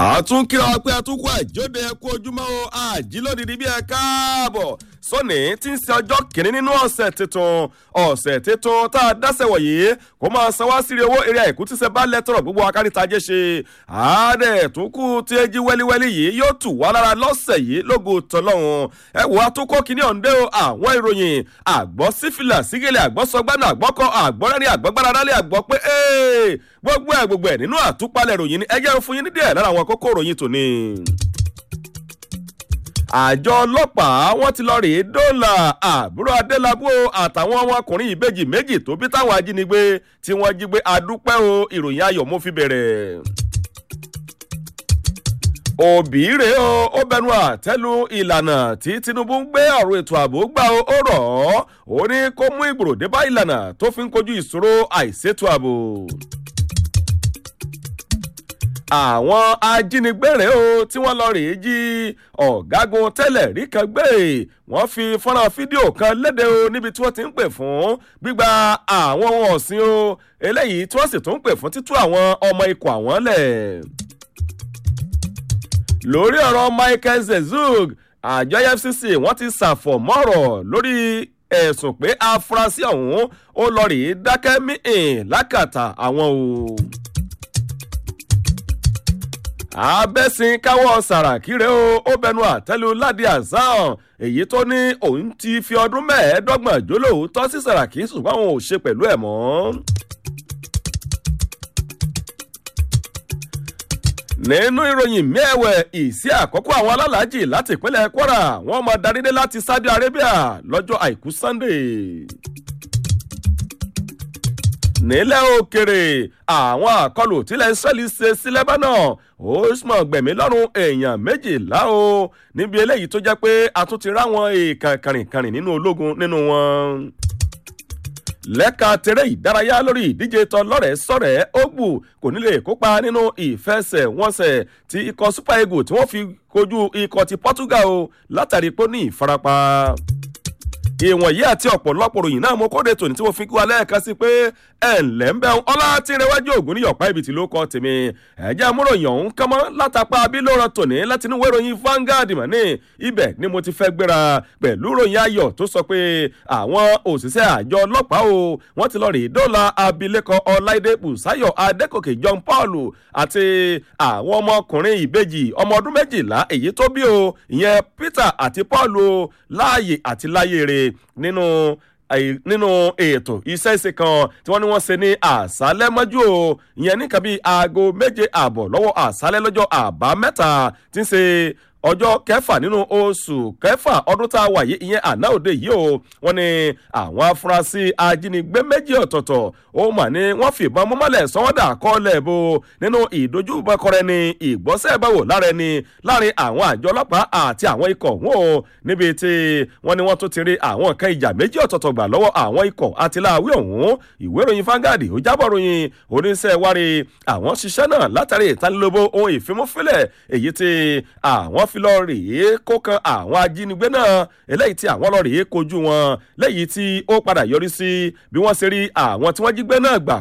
àtúnkìlọ̀ pé àtúnkù àjọdẹ ẹ̀kú ojúmọ́ o àjílódìdí bí ẹ káàbọ̀ sọ́ni tí ń ṣe ọjọ́ kìíní nínú ọ̀sẹ̀ tuntun ọ̀sẹ̀ tuntun tá a dáṣẹ̀ wọ̀nyí kó máa san wá sírí owó eré àìkú tí ṣe bá lẹ́tọ̀rọ̀ gbogbo akáríta jẹ́ ṣe àádẹ́ tó kù tí ẹ jí wẹ́líwẹ́lí yìí yóò tù wá lára lọ́sẹ̀ yìí lógo tọ́lọ́hún ẹ wò àtúnkọ́ kìíní ọ̀ǹdẹ́ o àwọn ìròyìn àgbọ̀ sífìlà sígẹ̀lì àgbọ̀ sọgbánà àgbọ̀kọ àgbọ̀rẹ́rìn àgbọ̀gbára dálé àgbọ̀ pé gbogbo ẹ̀ gbogbo ẹ̀ nínú àtúpalẹ̀ ìròyìn ni ẹ jẹ́ fún yín ní díẹ̀ lára àwọn kókó ìròyìn tòní àjọ ọlọ́pàá wọ́n ti lọ rèé dóòlà àbúrò adélábù àtàwọn ọmọkùnrin ìbejì méjì tó bí táwọn ajínigbé tí wọ́n jí gbé adúpẹ́ o ìròyìn ayọ̀ mo fi bẹ̀rẹ̀. òbí rèé o ó bẹnu àtẹ́lu ìlànà tí tinubu ń gbé ọ̀rọ̀ ètò ààbò gbà ó rọ̀ ọ́ ó ní kó mú ìgbòrò dé bá ìlànà tó fi ń kojú ìṣòro àìsétò ààbò àwọn ajínigbé rèé o tí wọ́n lọ rèé jí ọ̀gágun tẹ́lẹ̀ rí kan gbé wọ́n fi fọ́nrán fídíò kan léde o níbi tí wọ́n ti ń pè fún gbígba àwọn ohun ọ̀sìn o eléyìí tí wọ́n sì tún ń pè fún títú àwọn ọmọ ikọ̀ àwọn lẹ̀. lórí ọ̀rọ̀ michael zezug àjọ efcc wọ́n ti ṣàfọ̀mọ́rọ̀ lórí ẹ̀sùn pé afurasí ọ̀hún ó lọ rèé dákẹ́ mí-ín lákàtà àwọn o abẹ́sìn káwọ́ sàràkí rẹ̀ o ó bẹnu àtẹ́lu ládìí àzán èyí tó ní òun ti fi ọdún mẹ́ẹ̀ẹ́dọ́gbọ̀n jólóòótọ́ sí sàràkí ṣùgbọ́n òun ò ṣe pẹ̀lú ẹ̀ mọ́. nínú ìròyìn mẹ́ẹ̀wẹ̀ ìsí àkọ́kọ́ àwọn alálàájì láti ìpínlẹ̀ kwara wọ́n máa darí dé láti saudi arabia lọ́jọ́ àìkú sunday nílẹ̀ òkèrè àwọn àkọlù tílẹ̀ israẹli ṣe sí lebanon ó mọ̀ gbẹ̀mí lọ́rùn èèyàn méjìlá o níbi eléyìí tó jẹ́ pé a tún ti ráwọn èèkàn kàrìnkàrìn nínú ológun nínú wọn. lẹ́ka tẹ̀rẹ́ ìdárayá lórí ìdíje tán lọ́rẹ̀ẹ́ sọ̀rẹ́ ogbù kò ní lè kópa nínú ìfẹsẹ̀wọnsẹ̀ tí ikọ̀ super eagles tí wọ́n fi kojú ikọ̀ ti portugal o látàrí pé ó ní ìfarapa ìwọ̀nyí àti ọ̀pọ̀lọpọ̀ ròyìn náà mo kóde tòní tí mo fi kí wa lẹ́ẹ̀kan sí pé ẹ̀ ǹlẹ́ ń bẹ́ ọlá tí ń rẹwájú ògùn ní yọ̀pá ibi tí ló kọ́ tèmi ẹ̀jẹ̀ amúròyìn ọ̀hún kánmọ́ látàpá abílòrán tòní láti inú ìròyìn Vanguard mọ̀ ní ibẹ̀ ni mo ti fẹ́ gbéra pẹ̀lú ròyìn ayọ̀ tó sọ pé àwọn òṣìṣẹ́ àjọ ọlọ́pàá o wọ́n ti lọ rí dọ́là abilékọ ọláìdé bùsáyọ̀ adékòkè John Paul àti àwọn ọmọkùnrin ìbejì ọmọ ọdún méjìlá èyí tó bí o ìyẹn Peter àti Paul o láàyè àti láyè rè nínú nínú ètò iṣẹ́ ìṣe kan tí wọ́n ní wọ́n ṣe ní àṣálẹ́ mọ́jú o ìyẹn nìkan bíi aago méje ààbọ̀ lọ́wọ́ àṣálẹ́ lọ́jọ́ àbámẹ́ta tí ń ṣe ọjọ́ kẹfà nínú oṣù kẹfà ọdún tá a wà yìí ìyẹn àná òde yìí o wọ́n ní àwọn afurasí ajínigbé méjì ọ̀tọ̀ọ̀tọ̀ ó mà ní wọ́n fìbọn mọ́mọ́lẹ̀ sọ́wọ́dà kọ́lẹ̀ bo nínú ìdójúbọkọrẹ ni ìgbọ́sẹ̀ báwò lára ẹni láàrin àwọn àjọ ọlọ́pàá àti àwọn ikọ̀ wọn o níbi tí wọ́n ní wọ́n tún ti rí àwọn nǹkan ìjà méjì ọ̀tọ̀ọ̀tọ̀ gbà lọ́wọ́ àwọn ikọ̀ àti láàwí ọ̀hún ìwé ìròyìn Vanguard ó jábọ̀ ròyìn oníṣẹ́ wárí àwọn ṣiṣẹ́ náà látàrí ìtanilóbo ohun ìfimúfilẹ̀ èyí tí àwọn fi lọ rèé kó kan àwọn ajínigbé náà eléyìí tí àwọn lọ rèé kojú wọn lẹ́yìn tí ó padà yọrí sí bí wọ́n ṣe rí àwọn tí wọ́n jí gbé náà gbà